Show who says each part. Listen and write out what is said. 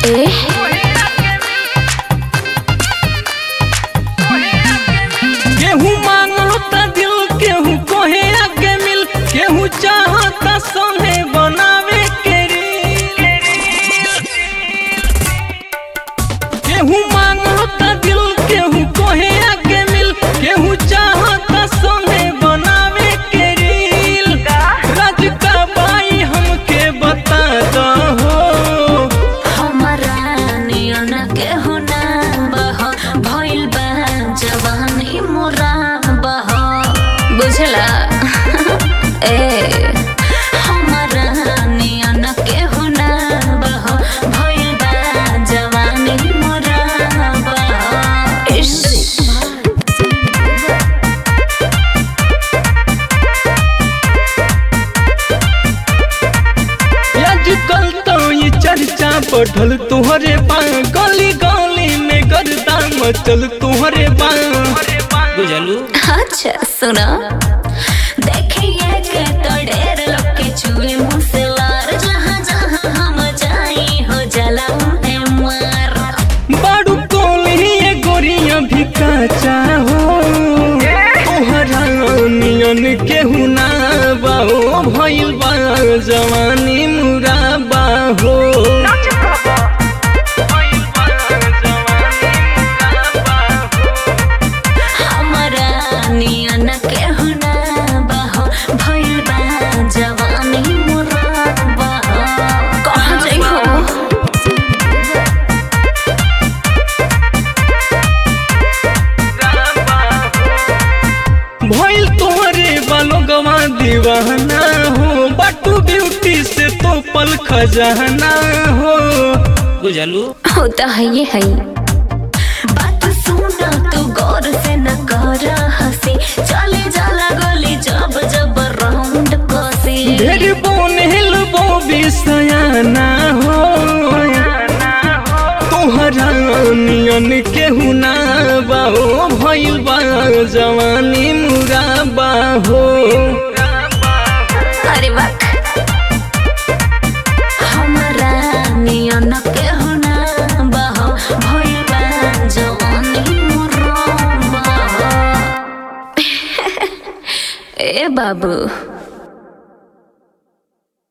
Speaker 1: ए
Speaker 2: केहू मांगता दिल केहू कोहे आगे मिल केहू चाहता संगे बनावे के रील केहू मांगता दिल केहू कोहे आगे मिल केहू चाहता संगे बनावे के रील राज का बाई हमके बता दो
Speaker 1: हमरा नियन केहू ना बह भइल बा जवानी मोरा बह बुझला ए हमरा नियन केहू ना बह भइल बा जवानी मोरा बह इश
Speaker 2: आजकल तो ये चर्चा बढ़ल तुहरे बा गली गली में गर्दा मचल तुहरे बा बुझलू
Speaker 1: अच्छा सुनो देखिए के तो ढेर लोग के छुए मुँह से लार जहाँ जहाँ हम जाई हो जला उन्हें मार
Speaker 2: बाड़ू कोली ये गोरिया भी काचा हो तोहरा नियन केहू ना बाहो भइल बा जवानी मुरा बाहो
Speaker 1: हमरा नियन के हुना बहो भइल बा जवानी मोरा बहो कहाँ जाइ हो
Speaker 2: भइल तोहरे बालो गवा दीवाना हो बाटू ब्यूटी से तो पल खजाना हो बुझलू
Speaker 1: होता है ये है बात सुना तू गौर से न कर हंसी चले जाला गली जब जब राउंड कसी
Speaker 2: ढेर बोन हिलबो बिसयाना हो तोहरा नियन केहू ना बाहो भइल बा जवानी मुरा बाहो
Speaker 1: अरे वाह हमरा नियन के होना बहो भइल बा जवानी मोरा बहो ए बाबू